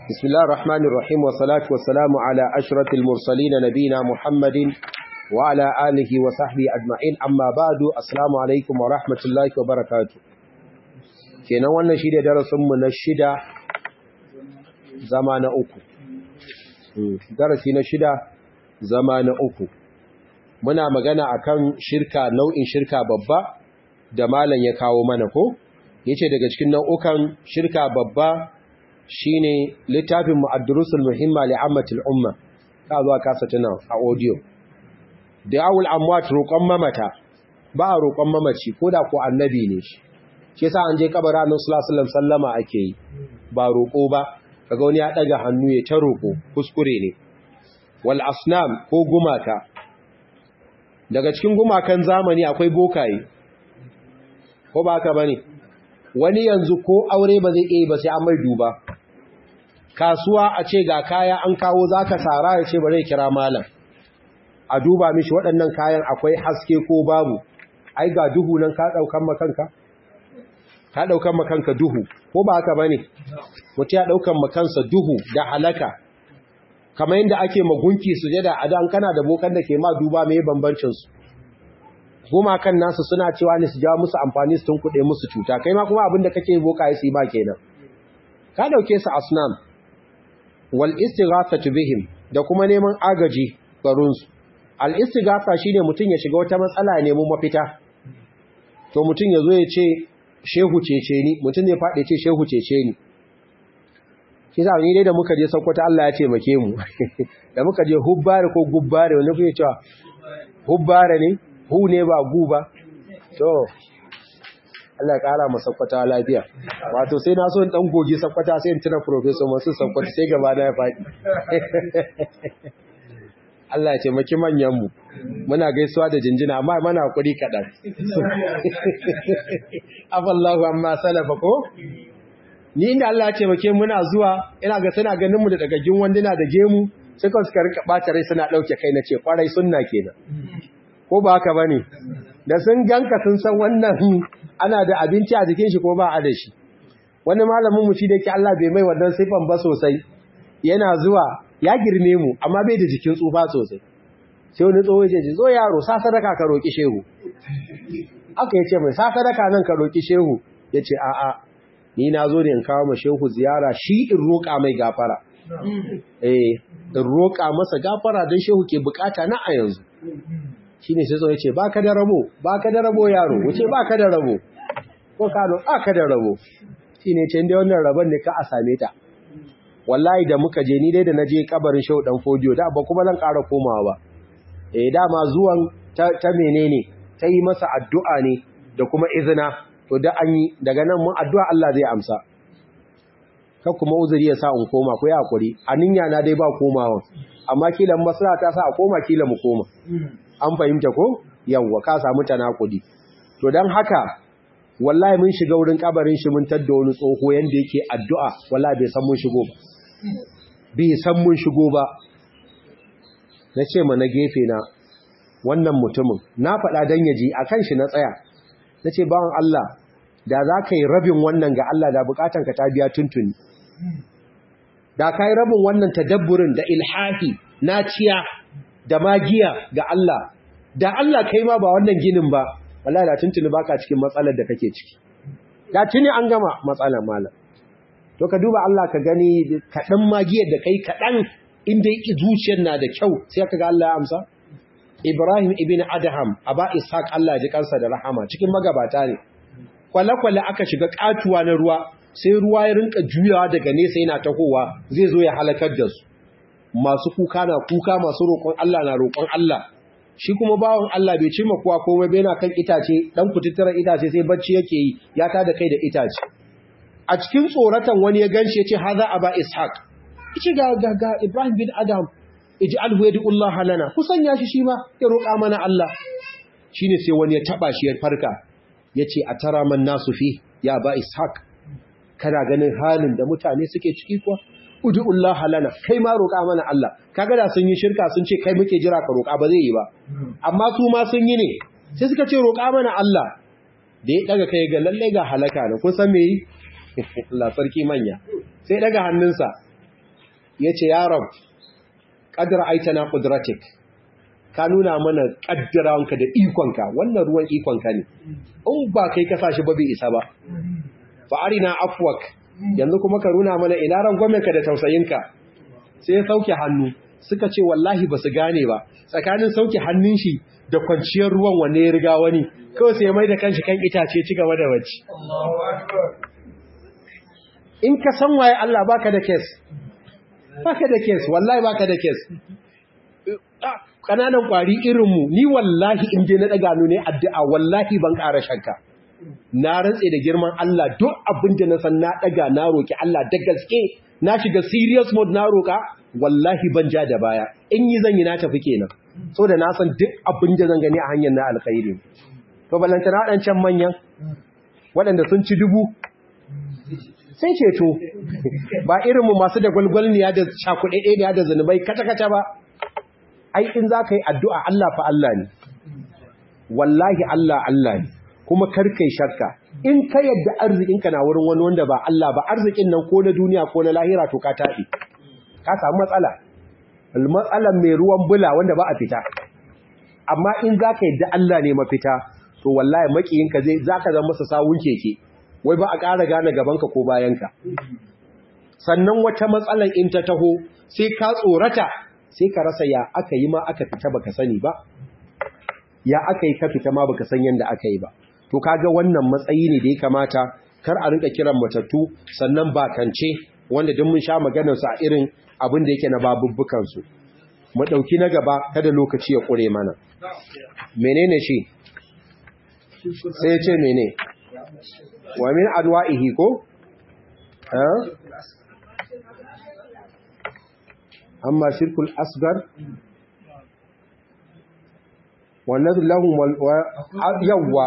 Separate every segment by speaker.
Speaker 1: بسم الله الرحمن الرحيم والصلاة والسلام على أشرة المرسلين نبينا محمد وعلى آله وصحبه أجمعين أما بعد السلام عليكم ورحمة الله وبركاته kenan wannan shi ne darasinmu na shida zama na uku darasi na shida zama na uku muna magana akan shirka nau'in shirka babba da malam ya kawo mana ko yace daga cikin nau'ukan shirka babba shine littafin mu'addurusul muhimma li ammatil umma ka zuwa kasa tuna a audio da'awul amwat roƙon mamata ba a roƙon mamaci koda ko annabi ne shi shi yasa an je kabarin annabi sallallahu alaihi wasallam sallama ake yi ba roƙo ba kaga wani ya daga hannu ya ta roƙo kuskure ne wal asnam ko gumaka daga cikin gumakan zamani akwai bokaye ko ba haka bane wani yanzu ko aure ba zai iya ba sai an mai duba kasuwa a ce ga kaya an kawo zaka sara ya ce bare kira malam a duba mishi waɗannan kayan akwai haske ko babu ai ga duhu nan ka daukan makanka ka daukan makanka duhu ko ba haka bane mutum ya daukan makansa duhu da halaka kamar yadda ake magunki sujada a dan kana da bokan da ke ma duba mai bambancin su goma kan nasu suna cewa ne su jawo musu amfani su tunkuɗe musu cuta kai ma kuma abin da kake boka yi su ba kenan ka dauke su asnam wal istighathatu bihim da kuma neman agaji garin su al istighatha shine mutum ya shiga wata matsala ne mu mafita to mutum ya zo ya ce shehu cece ni mutum ne faɗi ce shehu cece ni shi sa ni dai da muka je Sokoto Allah ya ce make mu da muka je hubbare ko gubbare wani kuke cewa hubbare ne hu ne ba gu ba to Allah ya kara mu Sokoto lafiya wato sai na so in dan gogi Sokoto sai in tuna professor Mansur Sokoto sai gaba da ya faɗi Allah ya ce maki manyan mu muna gaisuwa da jinjina amma mana hakuri kadan afallahu amma salafa ko ni inda Allah ya ce make muna zuwa ina ga suna ganin mu da dagagin wanduna da gemu suka suka rika bata rai suna dauke kai nace kwarai sunna kenan ko ba haka bane da sun ganka sun san wannan ana da abinci a jikin shi ko ba a da shi wani malamin mu shi da ke Allah bai mai wannan sifan ba sosai yana zuwa ya girme mu amma bai da jikin tsufa sosai sai wani tsoho ya ce zo yaro sa sadaka ka roki shehu aka yace mai sa sadaka nan ka roki shehu yace a'a ni na zo ne in kawo ma shehu ziyara shi in roƙa mai gafara eh in roƙa masa gafara don shehu ke bukata na a yanzu shine sai zo yace baka da rabo baka da rabo yaro wuce baka da rabo ko kano baka da rabo shine ce inda wannan rabon ne ka a same ta wallahi da muka je ni dai da naje kabarin shehu dan fodiyo da ba kuma zan ƙara komawa ba eh dama zuwan ta menene ta yi masa addu'a ne da kuma izina to da an yi daga nan mun addu'a Allah zai amsa kan kuma uzuri ya sa in koma ko ya hakuri aninya na dai ba komawa amma kila masala ta sa a koma kila mu koma an fahimta ko yawwa ka samu tanakudi to dan haka wallahi mun shiga wurin kabarin shi mun tadda wani tsoho yanda yake addu'a wallahi bai san mun shigo ba bai san mun shigo ba na ce ma na gefe na wannan mutumin na faɗa dan yaji akan shi na tsaya na ce bawan Allah da za ka yi rabin wannan ga Allah da bukatanka ta biya tuntuni da ka yi rabin wannan tadabburin da ilhahi naciya da magiya ga Allah da Allah kai ma ba wannan ginin ba wallahi da tuntuni baka cikin matsalar da kake ciki da tuni an gama matsalar malam to ka duba Allah ka gani kaɗan magiyar da kai kaɗan inda zuciyar na da kyau sai ka ga Allah ya amsa Ibrahim ibn Adham aba Ishaq Allah ji kansa da rahama cikin magabata ne kwale-kwale aka shiga katuwa na ruwa sai ruwa ya rinka juyawa daga nesa yana tahowa zai zo ya halakar da su masu kuka na kuka masu roƙon Allah na roƙon Allah shi kuma bawan Allah bai ce makuwa komai bai na kan itace dan kututturan itace sai bacci yake yi ya ta da kai da itace a cikin tsoratan wani ya ganshi ya ce haza aba Ishaq ice ga ga Ibrahim bin Adam ij'alhu yad'ullah lana ku sanya shi shi ma ya roƙa mana Allah shine sai wani ya taba shi ya farka yace atara man nasu fi ya ba ishaq kana ganin halin da mutane suke ciki kuwa ud'ullah lana kai ma roƙa mana Allah kaga da sun yi shirka sun ce kai muke jira ka roƙa ba zai yi ba amma su ma sun yi ne sai suka ce roƙa mana Allah da ya daga kai ga lalle ga halaka ne kun san me yi Allah sarki manya sai daga hannunsa yace ya rab qadra aitana qudratik ka nuna mana kaddarawanka da ikonka wannan ruwan ikonka ne in ba kai ka sa shi ba bai isa ba fa arina afwak yanzu kuma ka nuna mana ina ran gwamnati da tausayinka sai ya sauke hannu suka ce wallahi ba su gane ba tsakanin sauke hannun shi da kwanciyar ruwan wanne ya riga wani kawai sai mai da kanshi kan itace ci gaba da bacci in ka san waye Allah baka da kes baka da kes wallahi baka da kes kananan kwari irinmu ni wallahi in je na daga ne addu'a wallahi ban ƙara shakka na rantse da girman Allah duk abin da na san na daga na roki Allah da gaske na shiga serious mode na roka wallahi ban ja da baya in yi zan yi na tafi kenan so da na san duk abin da zan gani a hanyar na alkhairi to balanta na waɗancan manyan waɗanda sun ci dubu sai ceto ba irinmu masu da gwalgwalniya da cakuɗe da zunubai kata-kata ba ai in za ka yi addu'a Allah fa Allah ne wallahi Allah Allah ne kuma karkai shakka in ka yadda arzikinka na wurin wani wanda ba Allah ba arzikin nan ko na duniya ko na lahira to ka taɗi ka samu matsala matsalan mai ruwan bula wanda ba a fita amma in za ka yadda Allah ne mafita to wallahi makiyinka zai za ka zama masa sawun keke wai ba a ƙara gane gabanka ko bayanka sannan wata matsalan in ta taho sai ka tsorata sai ka rasa ya aka yi ma aka fita baka sani ba ya aka yi ka fita ma baka san yanda aka yi ba to kaga wannan matsayi ne da ya kamata kar a rinka kiran matattu sannan bakance wanda duk mun sha maganar su a irin abin da yake na babubbukan su mu dauki na gaba kada lokaci ya kure mana menene shi sai ya ce mene wa min adwa'ihi ko eh amma shirkul asgar wannan lahum yawwa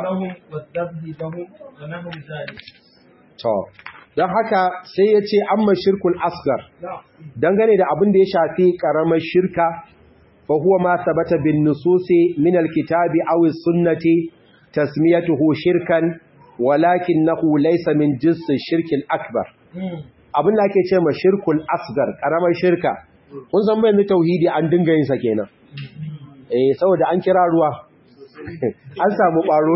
Speaker 1: to don haka sai ya ce amma shirkul asgar dangane da abin da ya shafi karamar shirka fa huwa ma sabata bin nususi min alkitabi aw sunnati tasmiyatuhu shirkan walakinahu laysa min jinsi shirkil akbar abin da ake ce ma shirkul asgar karamar shirka kun san bayan tauhidi an dinga yin sa kenan eh saboda an kira ruwa an samu baro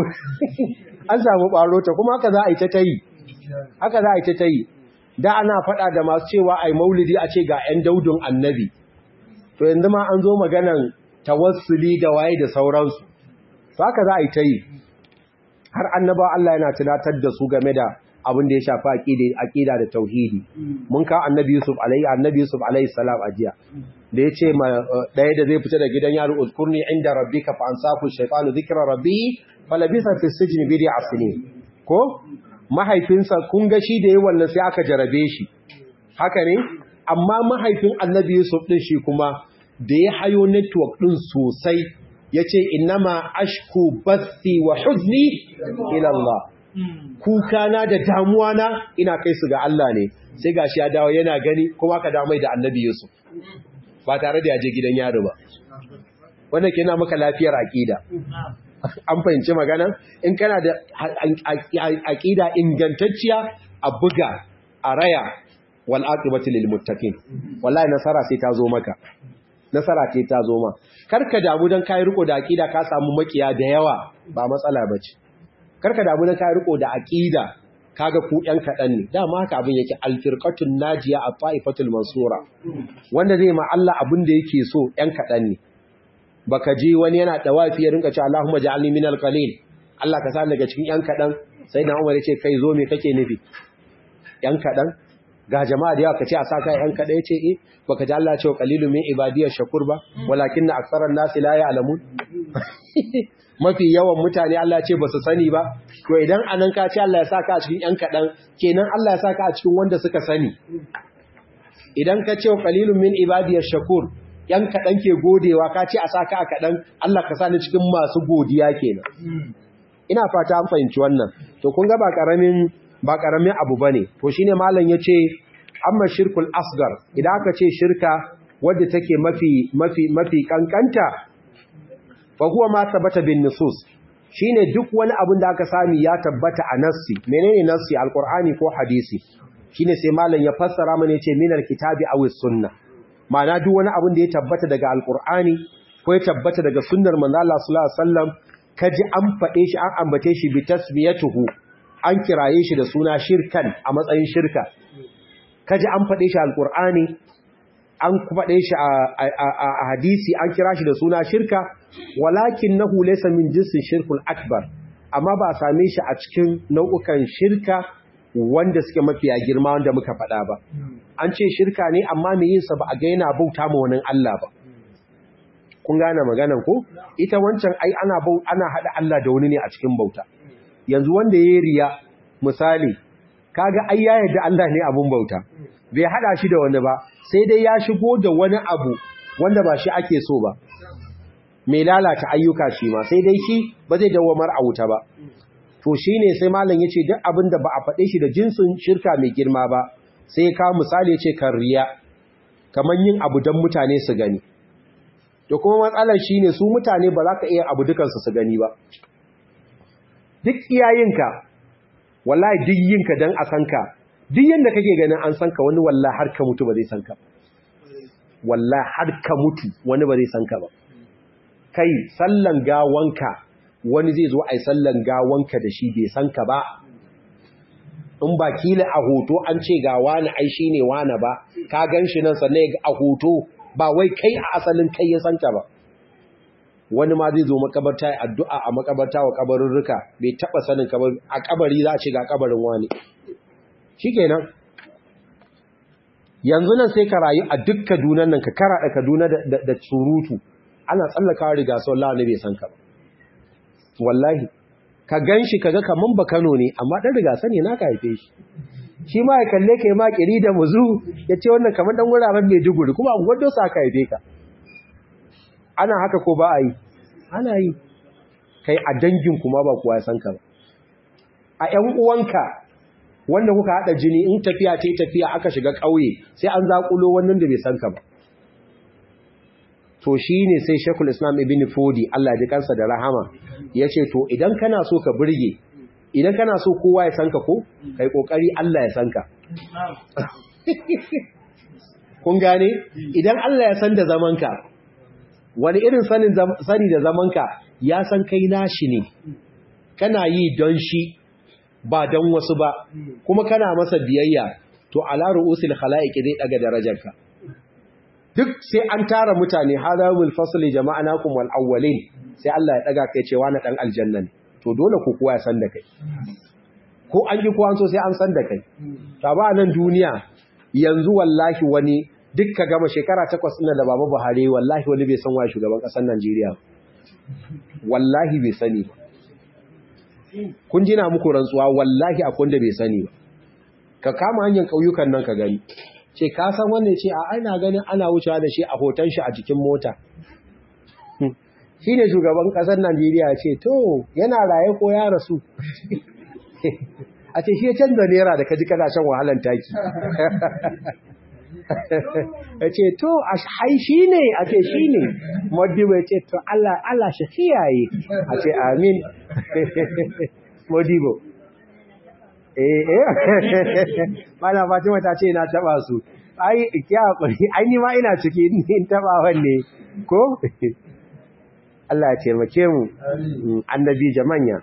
Speaker 1: an samu baro ta kuma haka za a yi ta tayi haka za a yi ta tayi da ana fada da masu cewa ai maulidi a ce ga 'yan daudun annabi to yanzu ma an zo maganan tawassuli da waye da sauransu to haka za a yi tayi har annabawa Allah yana tunatar da su game da abin da ya shafi aqida da tauhidi mun ka annabi Yusuf alaihi annabi Yusuf alaihi salam ajiya da yace ma daya da zai fita da gidan yaro uzkurni inda rabbika fa ansafu shaytanu dhikra rabbi falabisa fi sijni bi asnin ko mahaifinsa kun ga shi da yayi wannan sai aka jarabe shi haka ne amma mahaifin annabi Yusuf din shi kuma da ya hayo network din sosai yace innama ashku bathi wa huzni ila Allah kukana da damuwa na ina kai su ga Allah ne sai gashi ya dawo yana gani kuma ka dawo mai da annabi Yusuf ba tare da ya je gidan yaro ba wannan ke na maka lafiyar aqida an fahimci magana in kana da aqida ingantacciya a buga a raya wal aqibatu lil muttaqin wallahi nasara sai ta zo maka nasara ce ta zo ma karka damu dan kai riko da aqida ka samu makiya da yawa ba matsala bace karka damu dan kai riko da aqida kaga ku yan kadan ne dama haka abin yake alfirqatun najiya a taifatul mansura wanda zai ma Allah abin da yake so yan kadan ne baka ji wani yana dawafi ya rinka cewa Allahumma ja'alni minal qalil Allah ka sa daga cikin yan kadan sai na Umar yace kai zo me kake nufi yan kadan ga jama'a da yawa kace a saka yan kada yace eh baka ji Allah ce qalilun min ibadiyyash shakur ba walakinna aktharan nasi la ya'lamun mafi yawan mutane Allah ce ba su sani ba to idan anan ka ce Allah ya saka a cikin yan kadan kenan Allah ya saka a cikin wanda suka sani idan ka ce qalilun min ibadiyyash shakur yan kaɗan ke godewa ka ce a sa ka a kaɗan Allah ka sa ni cikin masu godiya kenan. Ina fata an fahimci wannan, to kun ga ba ƙaramin ba ƙaramin abu bane. To shine malam yace amma shirkul asgar idan aka ce shirka wadda take mafi mafi mafi kankanta fa huwa ma sabata bin nusus shine duk wani abin da aka sami ya tabbata a nassi menene nassi alqur'ani ko hadisi shine sai malam ya fassara mana yace minal kitabi aw sunna ma'ana duk wani abin da ya tabbata daga alkur'ani ko ya tabbata daga sunnar manzo Allah sallallahu alaihi wasallam kaji an faɗe shi an ambace shi bi tasmiyatuhu an kiraye shi da suna shirkan a matsayin shirka kaji an faɗe shi alkur'ani an faɗe shi a hadisi an kira shi da suna shirka walakin nahu laysa min jinsin shirkul akbar amma ba a same shi a cikin nau'ukan shirka wanda suke mafiya girma wanda muka faɗa ba an ce shirka ne amma mai yinsa ba a ga yana bauta ma wani Allah ba kun gane maganan ko ita wancan ai ana bau ana hada Allah da wani ne a cikin bauta yanzu wanda yayi riya misali kaga ai ya yarda Allah ne abun bauta bai hada shi da wani ba sai dai ya shigo da wani abu wanda ba shi ake so ba mai lalata ayyuka shi ma sai dai shi ba zai dawamar a wuta ba to shine sai malam yace duk abin da ba a faɗe shi da jinsin shirka mai girma ba sai ka misali yace kan riya kamar yin abu don mutane su gani to kuma matsalar shine su mutane ba za ka iya abu dukansu su gani ba duk iyayenka wallahi duk yinka dan a san ka duk yanda kake ganin an san ka wani wallahi har ka mutu ba zai san ka wallahi har ka mutu wani ba zai san ka ba kai sallan gawanka wani zai zo ai sallan gawanka da shi bai san ka ba in ba kila a hoto an ce ga wani ai shine wani ba ka ganshi nan sannan a hoto ba wai kai a asalin kai ya san ka ba wani ma zai zo makabarta ya addu'a a makabarta wa kabarurruka bai taba sanin kabar a kabari za a ce ga kabarin wani shikenan yanzu nan sai ka rayu a duk Kaduna nan ka kara da Kaduna da surutu ana tsallakawa riga sau Allah ne bai san ka ba wallahi ka ganshi kaga kaman ba Kano ne amma dan riga sani na ka haife shi shi ma ya kalle ka ma kiri da muzu ya ce wannan kaman dan wuraren Maiduguri kuma a gwado sa ka haife ka ana haka ko ba a yi ana yi kai a dangin kuma ba kuwa ya san ka ba a ƴan uwanka wanda kuka haɗa jini in tafiya ta tafiya aka shiga ƙauye sai an zaƙulo wannan da bai san ka ba to shi ne sai shekul islam ibn fodi Allah ji kansa da rahama ya ce to idan kana so ka birge idan kana so kowa ya san ka ko kai ƙoƙari Allah ya san ka kun gane idan Allah ya san da zamanka wani irin sani da zamanka ya san kai nashi ne kana yi don shi ba don wasu ba kuma kana masa biyayya to ala ru'usil khalaiqi zai daga darajarka duk sai an tara mutane hadawul fasli jama'anakum wal awwalin sai Allah ya daga kai cewa na dan aljanna ne to dole ku kowa ya san da kai ko an yi ko an so sai an san da kai ta ba nan duniya yanzu wallahi wani duk ka gama shekara takwas ina da baba Buhari wallahi wani bai san wa shugaban kasar Najeriya wallahi bai sani ba kun jina muku rantsuwa wallahi akwai wanda bai sani ba ka kama hanyar kauyukan nan ka gani ce ka san wanne ce a ana ganin ana wucewa da shi a hoton shi a jikin mota shi ne shugaban kasar Najeriya ce to yana raye ko ya rasu a ce shi ya canza naira da kaji kana shan wahalan taki ya ce to a hai shi ne a ce shi ne modibo ya ce to Allah Allah shi kiyaye a ce amin modibo eh eh mana Fatima ta ce na taba su ai kiya hakuri ai ni ma ina ciki in taba wanne ko Allah ya taimake mu annabi jamanya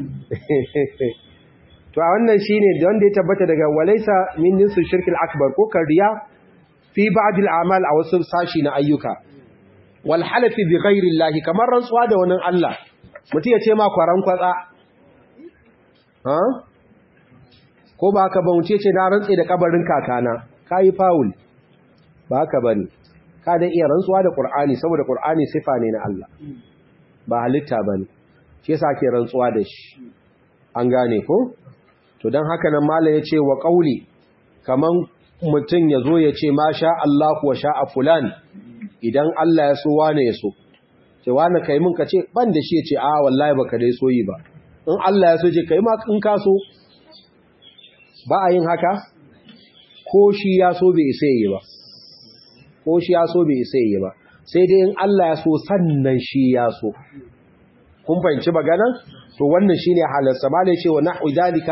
Speaker 1: to a wannan shine da wanda ya tabbata daga walaisa min nisul shirkil akbar ko kariya fi ba'd al-a'mal a wasu sashi na ayyuka wal halafi bi ghairi Allah kamar rantsuwa da wani Allah mutum ya ce ma kwaran kwatsa ha ko ba haka ba mutum ya ce na rantse da kabarin kakana kai faul ba haka bane ka da iya rantsuwa da Qur'ani saboda Qur'ani sifa ne na Allah ba halitta bane shi yasa ake rantsuwa da shi an gane ko to don haka nan mala ya ce wa ƙauli kaman mutum ya zo ya ce ma sha Allah kuwa sha a fulan idan Allah ya so wane ya so ce wane kai mun ka ce ban da shi ya ce a wallahi baka dai so yi ba in Allah ya so ce kai ma in ka so ba a yin haka ko shi ya so bai isa yi ba ko shi ya so bai isa yi ba sai dai in Allah ya so sannan shi ya so kun fahimci maganan to wannan shine halarsa malai ce wa nahwi dalika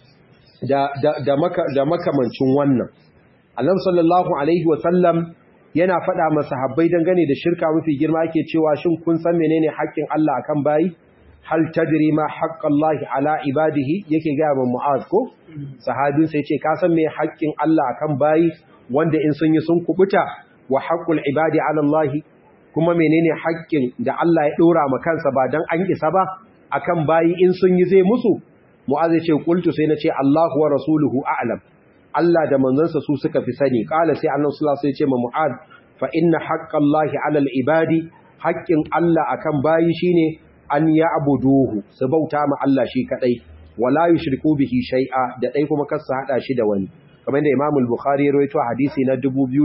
Speaker 1: da da da maka da makamancin wannan Annabi sallallahu alaihi wa sallam yana faɗa masa habbai dangane da shirka mafi girma yake cewa shin kun san menene haƙƙin Allah akan bayi hal tadri ma haqqallahi ala ibadihi yake ga man mu'az ko sahabin sai ce ka san me haƙƙin Allah akan bayi wanda in sun yi sun kubuta wa haqqul ibadi ala Allah kuma menene haƙƙin da Allah ya dora ma kansa ba dan an isa ba akan bayi in sun yi zai musu mu'az ya ce qultu sai na ce Allahu wa rasuluhu a'lam Allah da manzansa su suka fi sani kala sai annabi sallallahu alaihi wasallam ya ce ma mu'ad fa inna haqqallahi 'alal ibadi haqqin Allah akan bayi shine an ya'buduhu su bauta ma Allah shi kadai wala yushriku bihi shay'a da dai kuma kar su hada shi da wani kamar da Imam al-Bukhari ya rawaito hadisi na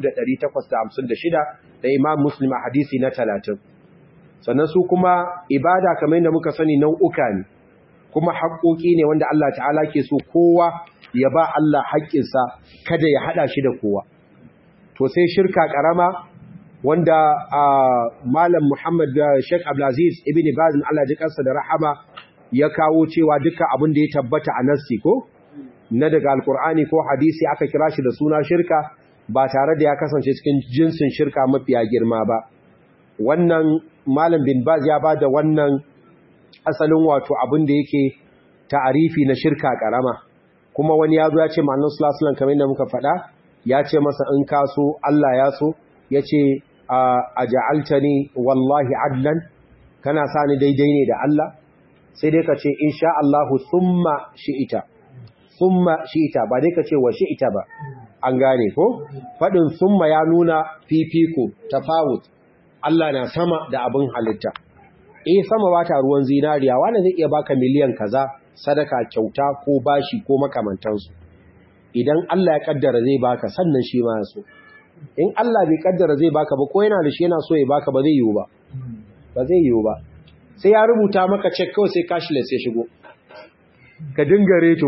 Speaker 1: 2856 da Imam Muslim a hadisi na 30 sannan su kuma ibada kamar da muka sani nau'uka ne kuma haƙoƙi ne wanda Allah ta'ala ke so kowa ya ba Allah haƙƙinsa kada ya haɗa shi da kowa. To sai shirka ƙarama wanda Malam Muhammad Sheikh Abdulaziz Ibn Baz Allah ji kansa da rahama ya kawo cewa duka abin da ya tabbata a nassi ko na daga Alƙur'ani ko hadisi aka kira shi da suna shirka ba tare da ya kasance cikin jinsin shirka mafiya girma ba. Wannan Malam bin Baz ya ba da wannan asalin wato abin da yake ta'arifi na shirka ƙarama. kuma wani ya zo ya ce ma'anin sulasulan kamar da muka faɗa ya ce masa in ka so Allah ya so ya ce a ja'alta ni wallahi adlan kana sa ni daidai ne da Allah sai dai ka ce in sha Allahu summa shi'ita summa shi'ita ba dai ka ce wa shi'ita ba an gane ko faɗin summa ya nuna fifiko tafawut Allah na sama da abin halitta eh sama ba ta ruwan zinariya wanda zai iya baka miliyan kaza sadaka kyauta ko bashi ko makamantansu idan Allah ya kaddara zai baka sannan shi ma so in Allah bai kaddara zai baka ba ko yana da shi yana so ya baka ba zai yiwu ba ba zai yiwu ba sai ya rubuta maka check kawai sai cashless ya shigo ka dinga reto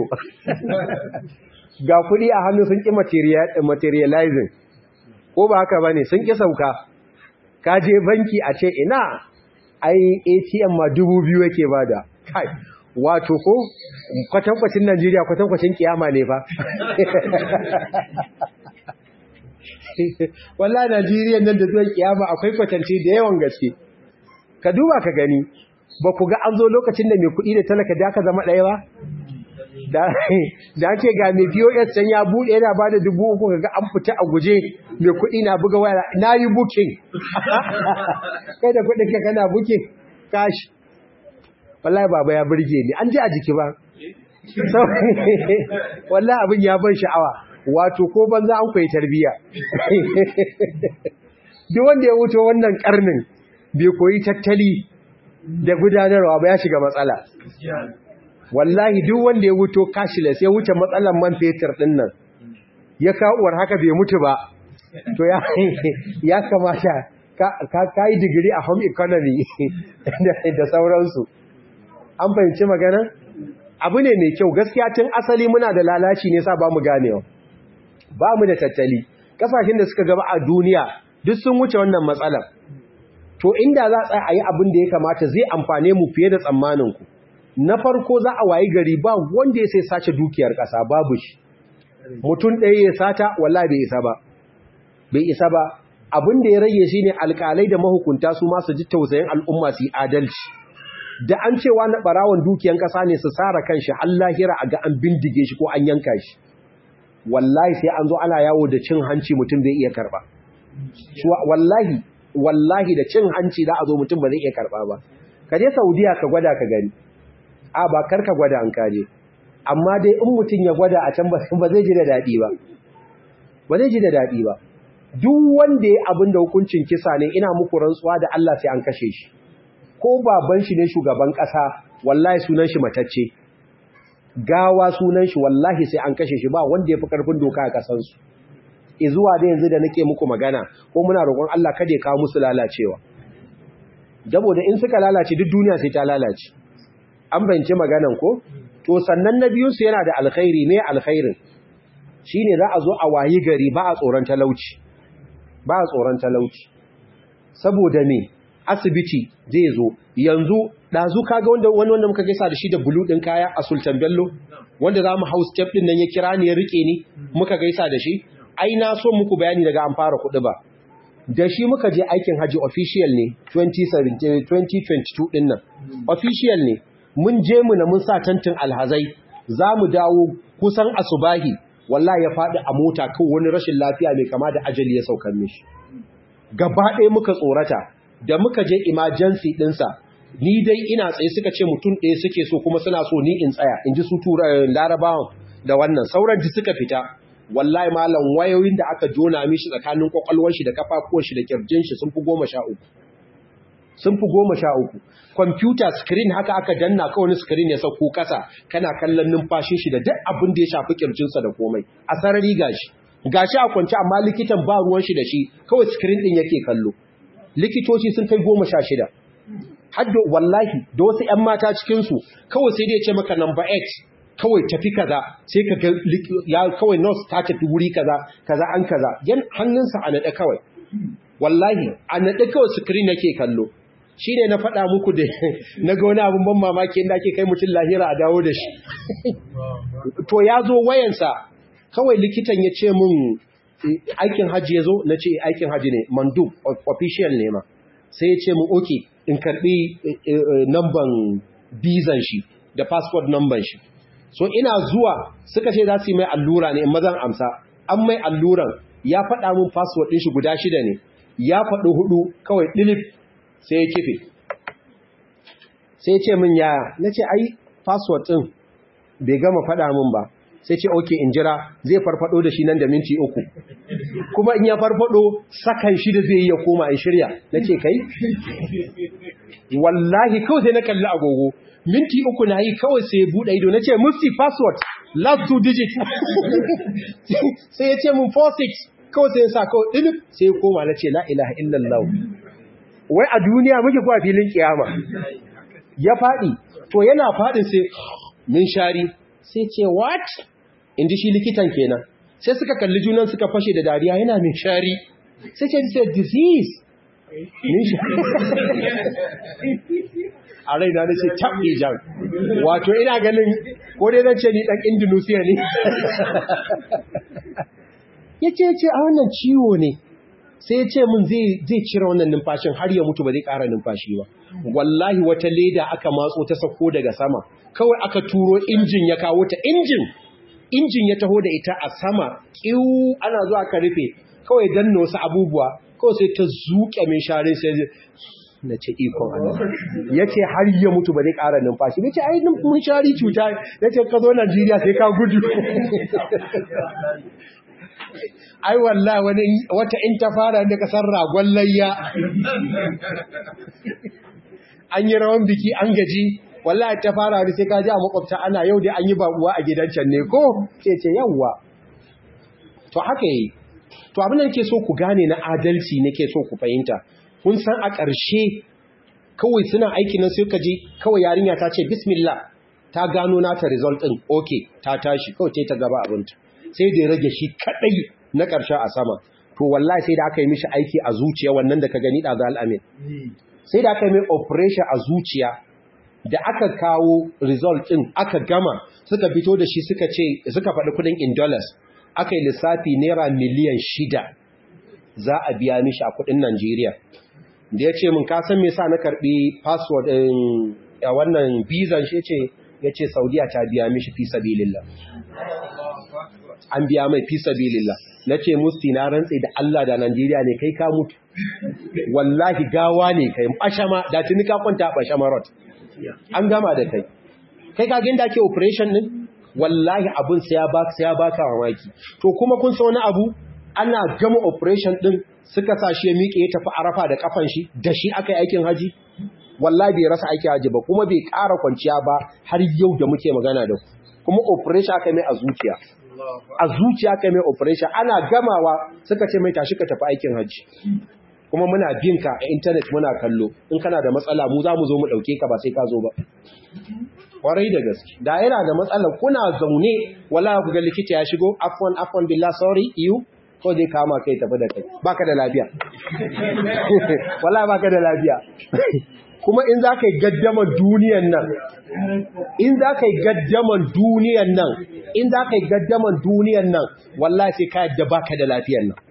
Speaker 1: ga kuɗi a hannu sun ki materializing ko ba haka bane sun ki sauka ka je banki a ce ina ai ATM ma dubu biyu yake bada kai wato ko kwatankwacin Najeriya kwatankwacin kiyama ne ba. Walla Najeriya nan da zuwan kiyama akwai kwatanci da yawan gaske. Ka duba ka gani, ba ku ga an zo lokacin da mai kuɗi da talaka da aka zama ɗaya ba? Da ake ga mai POS can ya buɗe yana ba da dubu uku ga an fita a guje mai kuɗi na buga waya na yi bukin. Kai da kuɗin ka kana bukin kashi. wallahi baba ya burge ni an ji a jiki ba wallahi abin ya ban sha'awa wato ko banza an koyi tarbiya duk wanda ya wuce wannan karnin bai koyi tattali da gudanarwa ba ya shiga matsala wallahi duk wanda ya wuto cashless ya wuce matsalan man fetur din nan ya kawuwar haka bai mutu ba to ya ya kamata ka yi digiri a home economy da sauransu an fahimci magana abu ne mai kyau gaskiya tun asali muna da lalaci ne sa ba mu ganewa ba mu da tattali kasashen da suka gaba a duniya duk sun wuce wannan matsalar to inda za a yi abin da ya kamata zai amfane mu fiye da tsammaninku na farko za a wayi gari ba wanda ya sai sace dukiyar ƙasa babu shi mutum ɗaya ya sata walla bai isa ba bai isa ba abin da ya rage shi ne alƙalai da mahukunta su masu ji tausayin al'umma su yi adalci da an cewa na ɓarawon dukiyan ƙasa ne su tsara kan shi allahira a ga an bindige shi ko an yanka shi wallahi sai an zo ana yawo da cin hanci mutum bai iya karɓa wallahi wallahi da cin hanci za a zo mutum ba zai iya karɓa ba ka je saudiya ka gwada ka gani a ba kar ka gwada an kaje amma dai in mutum ya gwada a can ba zai ji da daɗi ba ba zai ji da daɗi ba duk wanda ya abin da hukuncin kisa ne ina muku rantsuwa da Allah sai an kashe shi ko baban shi ne shugaban ƙasa wallahi sunan shi matacce gawa sunan shi wallahi sai an kashe shi ba wanda ya fi ƙarfin doka a ƙasansu zuwa da yanzu da nake muku magana ko muna roƙon Allah kada ya kawo musu lalacewa saboda in suka lalace duk duniya sai ta lalace an bayyance maganan ko to sannan na biyun su yana da alkhairi me alkhairin shine za a zo a wayi gari ba a tsoron talauci ba a tsoron talauci saboda me asibiti zai zo yanzu dazu kaga wanda wani wanda muka gaisa da shi da bulu din kaya a Sultan Bello wanda za mu house step din nan ya kira ni ya rike ni muka gaisa da shi ai na so muku bayani daga an fara kuɗi ba da shi muka je aikin haji official ne 2022 din nan official ne mun je mu na mun sa tantin alhazai za mu dawo kusan asubahi wallahi ya faɗi a mota kan wani rashin lafiya mai kama da ajali ya saukar mishi gaba ɗaya muka tsorata da muka je emergency ɗinsa ni dai ina tsaye suka ce mutum ɗaya suke so kuma suna so ni in tsaya in ji su tura larabawan da wannan sauran ji suka fita wallahi malam wayoyin da aka jona mishi tsakanin kwakwalwar shi da kafafuwan shi da kirjin shi sun fi goma sha uku sun fi goma sha uku kwamfuta screen haka aka danna ka wani screen ya sauko kasa kana kallon numfashin shi da duk abin da ya shafi kirjinsa da komai a sarari gashi gashi a kwance amma likitan ba ruwan shi da shi kawai screen din yake kallo likitoci sun kai goma sha shida haddo wallahi da wasu 'yan mata cikinsu kawai sai dai ce maka number 8 kawai tafi kaza sai ka ga ya kawai nurse ta tafi wuri kaza kaza an kaza yan hannunsa a naɗe kawai wallahi a naɗe kawai screen yake kallo shi ne na faɗa muku da na ga wani abin ban mamaki inda ake kai mutum lahira a dawo da shi to ya zo wayansa kawai likitan ya ce mun aikin hajji ya zo na ce aikin hajji ne mandu official ne ma sai ya ce mun oke in karɓi namban bizan shi da passport namban shi so ina zuwa suka ce za su yi mai allura ne in mazan amsa an mai alluran ya faɗa mun password ɗin shi guda shida ne ya faɗi hudu kawai ɗilif sai ya kife sai ya ce min yaya na ce ai password ɗin bai gama faɗa min ba sai ce oke in jira zai farfado da shi nan da minti uku kuma in ya farfado sakan shi da zai yi ya koma in shirya na ce kai wallahi kawai sai na kalli agogo minti uku na yi kawai sai ya buɗe ido na ce mufti password last two digit sai ya ce mun 46 kawai sai ya sa kawai ɗilif sai ya koma na ce la ilaha illallah wai a duniya muke kuwa filin kiyama ya faɗi to yana faɗin sai min shari sai ce what in ji shi likitan kenan sai suka kalli junan suka fashe da dariya yana min shari sai ce it's a disease min shari a raina na ce taɓe jan wato ina ganin ko dai zan ce ni ɗan indonesia ne ya ce ce a wannan ciwo ne sai ya ce min zai cire wannan numfashin har ya mutu ba zai ƙara numfashi ba wallahi wata leda aka matso ta sauko daga sama kawai aka turo injin ya kawo ta injin injin ya taho da ita a sama kiwu ana zuwa ka rufe kawai danna wasu abubuwa kawai sai ta zuƙe min share sai na ce ikon Allah ya ce har ya mutu ba zai ƙara numfashi ya ce ai mun shari cuta ya ce ka zo Najeriya sai ka gudu ai wallahi wani wata in ta fara da kasar ragon layya an yi rawan biki an gaji wallahi ta fara da sai ka ji a makwabta ana yau dai an yi babuwa a gidan can ne ko ce ce yawwa to haka yi to abin da nake so ku gane na adalci nake so ku fahimta kun san a ƙarshe kawai suna aiki nan sai ka ji kawai yarinya ta ce bismillah ta gano nata result din okay ta tashi kawai ta gaba abinta sai da ya rage shi kadai na ƙarshe a sama to wallahi sai da aka yi mishi aiki a zuciya wannan da ka gani da ga al'amin sai da aka yi mai operation a zuciya da aka kawo result ɗin aka gama suka fito da shi suka ce suka faɗi kudin in dollars aka yi lissafi naira miliyan shida za a biya mishi a kudin Najeriya da ya ce min kasan me sa na karɓi password ɗin a wannan bizan shi ce ya ce saudiya ta biya mishi fi sabilillah an biya mai fi sabilillah na ce musti na rantse da Allah da Najeriya ne kai ka mutu wallahi gawa ne kai bashama da tuni ka kwanta bashama rot an gama da kai kai ka ginda ke operation din wallahi abun sai ya baka sai ya baka mamaki to kuma kun san wani abu ana gama operation din suka sa shi ya miƙe ya tafi arafa da kafan shi da shi aka yi aikin haji wallahi bai rasa aikin haji ba kuma bai ƙara kwanciya ba har yau da muke magana da ku kuma operation aka mai a zuciya a zuciya aka mai operation ana gamawa suka ce mai tashi ka tafi aikin haji kuma muna bin ka a intanet muna kallo in kana da matsala mu za mu zo mu ɗauke ka ba sai ka zo ba kwarai da gaske da yana da matsala kuna zaune wala ku ga likita ya shigo afwan afwan billah sorry you ko zai kama kai tafi da kai baka da lafiya wala baka da lafiya kuma in za ka yi gaddaman duniyan nan in za ka yi gaddaman duniyan nan in za ka yi gaddaman duniyan nan wallahi sai ka yadda baka da lafiyan nan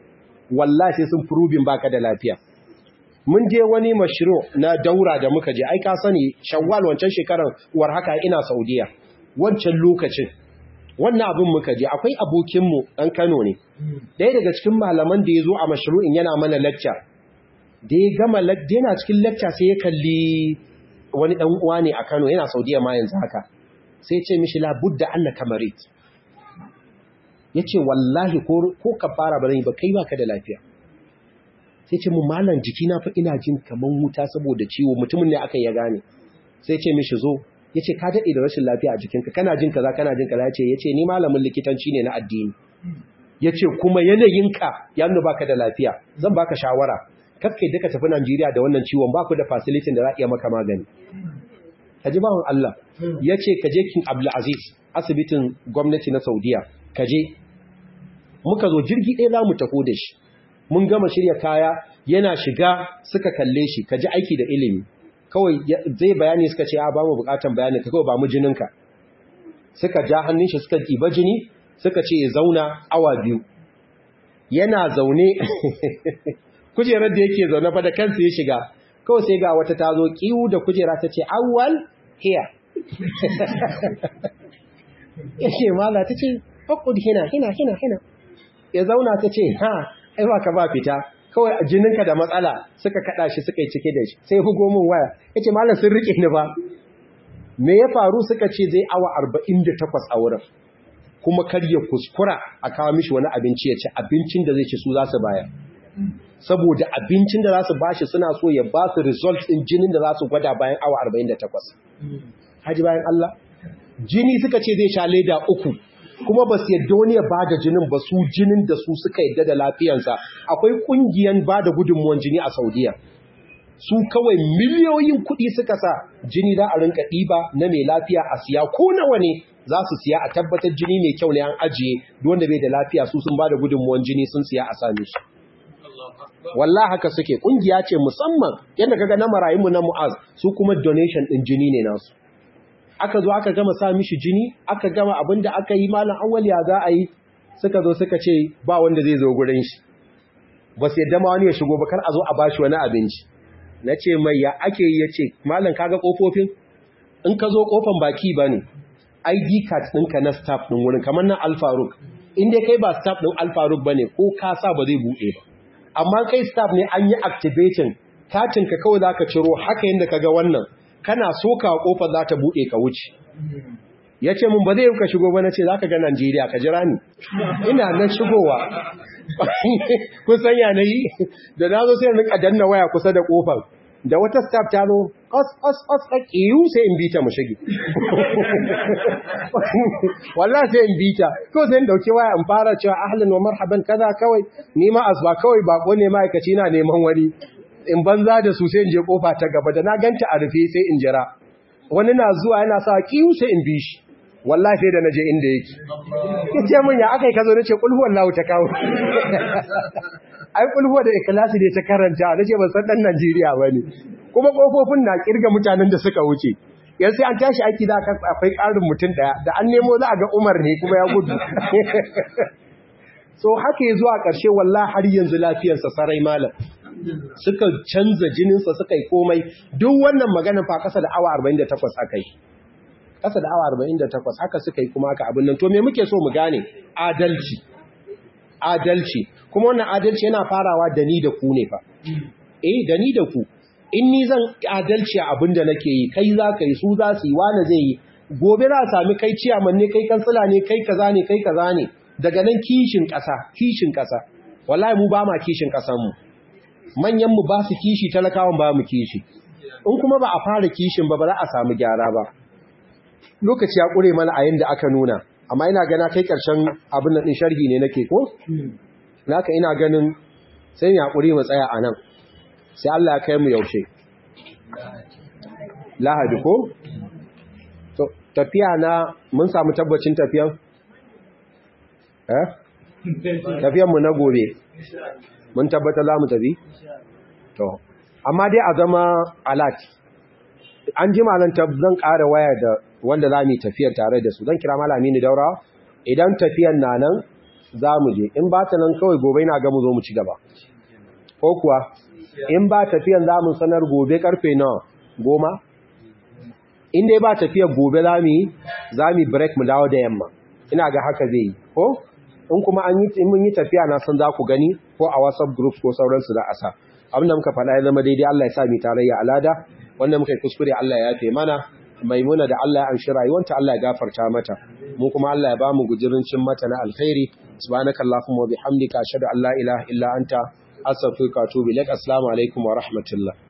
Speaker 1: wallahi sai sun furubin baka da lafiya mun je wani mashiro na daura da muka je ai ka sani shawwal wancan shekarar war haka ina saudiya wancan lokacin wannan abin muka je akwai abokinmu ɗan kano ne ɗaya daga cikin malaman da ya zo a mashru'in yana mana lacca da ya gama yana cikin lacca sai ya kalli wani ɗan uwa ne a kano yana saudiya ma yanzu haka sai ce mishi labudda anna kamarit ya ce wallahi ko ka fara ba zan yi ba kai baka da lafiya sai ce mu malam jikina fa ina jin kaman wuta saboda ciwo mutumin ne aka ya gane sai ce mishi zo ya ce ka daɗe da rashin lafiya a jikinka kana jin kaza kana jin kaza ya ce ya ce ni malamin likitanci ne na addini ya ce kuma yanayinka ya nuna baka da lafiya zan baka shawara kakkai duka tafi Najeriya da wannan ciwon ba ku da facility da za a iya maka magani ka ji bawan Allah ya ce ka je kin Abdulaziz asibitin gwamnati na Saudiya ka je muka zo jirgi ɗaya za mu taho da shi mun gama shirya kaya yana shiga suka kalle shi ka ji aiki da ilimi kawai zai bayani suka ce a ba mu bukatan bayani ka kawai ba mu jininka suka ja hannun shi suka ɗiba jini suka ce ya zauna awa biyu yana zaune kujerar da yake zaune fa da kansa ya shiga kawai sai ga wata ta zo kiwu da kujera ta ce awwal here ya ce mala ta ce fakud hina hina hina hina ya zauna ta ce ha ai ba ka ba fita kawai jininka da matsala suka kada shi suka yi cike da shi sai hugo min waya yace malam sun rike ni ba me ya faru suka ce zai awa 48 a wurin kuma kar ya kuskura a kawo mishi wani abinci ya ci abincin da zai ci su za su bayar saboda abincin da za su bashi suna so ya ba su result din jinin da za su gwada bayan awa 48 haji bayan Allah jini suka ce zai sha leda uku kuma ba su yadda wani ya ba da jinin ba su jinin da su suka yadda da lafiyansa akwai kungiyan ba da gudunmuwan jini a saudiya su kawai miliyoyin kuɗi suka sa jini za a rinka ɗiba na mai lafiya a siya ko nawa ne za su siya a tabbatar jini mai kyau ne an ajiye wanda bai da lafiya su sun ba da gudunmuwan jini sun siya a sami shi wallah haka suke kungiya ce musamman yadda kaga na marayunmu na mu'az su kuma donation ɗin jini ne nasu aka zo aka gama sa mishi jini aka gama abinda aka yi malam awwal ya za a yi suka zo suka ce ba wanda zai zo gurin shi ba su yadda ma wani ya shigo ba kar a zo a bashi wani abinci na ce mai ya ake yi ya ce malam kaga kofofin in ka zo kofan baki ba ne id card ɗinka na staff ɗin wurin kamar na alfaruk in dai kai ba staff ɗin alfaruk ba ne ko ka sa ba zai buɗe ba amma kai staff ne an yi activating katinka kawai za ka ciro haka yadda ka ga wannan kana soka kofar za ta buɗe ka wuce ya ce mun ba zai yi ka shigo ba na ce za ka ga Najeriya ka jira ni ina nan shigowa kun san yanayi da na zo sai rinka danna waya kusa da kofar da wata staff ta zo os os os a kiyu sai in bita mu shige wallahi sai in bita ko sai in dauki waya in fara cewa ahlan wa marhaban kaza kawai ni ma asba kawai bako ne ma'aikaci na neman wani in banza da su sai in je kofa ta gaba da na ganta a rufe sai in jira wani na zuwa yana sa kiyu sai in bi shi wallahi sai da naje inda yake yace min ya akai kazo nace kulhu wallahu ta kawo ai kulhu da ikhlasi ne ta karanta nace ban san dan Najeriya bane kuma kofofin na kirga mutanen da suka wuce yanzu sai an tashi aiki da akwai karin mutum daya da an nemo za a ga Umar ne kuma ya gudu so haka ya zuwa ƙarshe wallahi har yanzu lafiyarsa sarai malam suka canza jininsa suka yi komai duk wannan maganin fa kasa da awa 48 aka yi kasa da awa 48 haka suka yi kuma aka abin nan to me muke so mu gane adalci adalci kuma wannan adalci yana farawa da ni da ku ne fa eh da ni da ku in ni zan adalci a abin da nake yi kai za ka yi su za su yi wani zai yi gobe za a sami kai ciyaman ne kai kansila ne kai kaza ne kai kaza ne daga nan kishin ƙasa kishin ƙasa wallahi mu ba ma kishin ƙasanmu manyanmu ba su kishi talakawan ba mu kishi in kuma ba a fara kishin ba ba za a samu gyara ba lokaci ya ƙure mana a yadda aka nuna amma ina gana kai ƙarshen abin nan ɗin sharhi ne nake ko naka ina ganin sai ya ƙure mu tsaya a nan sai Allah ya kai mu yaushe lahadi ko to tafiya na mun samu tabbacin tafiyan eh tafiyan mu na gobe mun tabbata za mu tafi to amma dai a zama alat an ji malan zan ƙara waya da wanda za mu tafiyar tare da su zan kira malami ni daura idan tafiyan na nan za mu je in ba ta nan kawai gobe na ga mu zo mu ci gaba ko kuwa in ba tafiyan za mu sanar gobe karfe nawa goma in dai ba tafiyar gobe za mu yi za mu break mu dawo da yamma ina ga haka zai yi ko in kuma an yi in mun yi tafiya na san za ku gani ko a whatsapp group ko sauransu da asa abin da muka faɗa ya zama daidai Allah ya sa mu tarayya alada wanda muka yi kuskure Allah ya yafe mana maimuna da Allah ya amshi rayuwanta Allah ya gafarta mata mu kuma Allah ya ba mu gujirin cin mata na alkhairi subhanakallahumma wa bihamdika ashhadu an la ilaha illa anta astaghfiruka wa atubu ilaik assalamu alaikum wa rahmatullah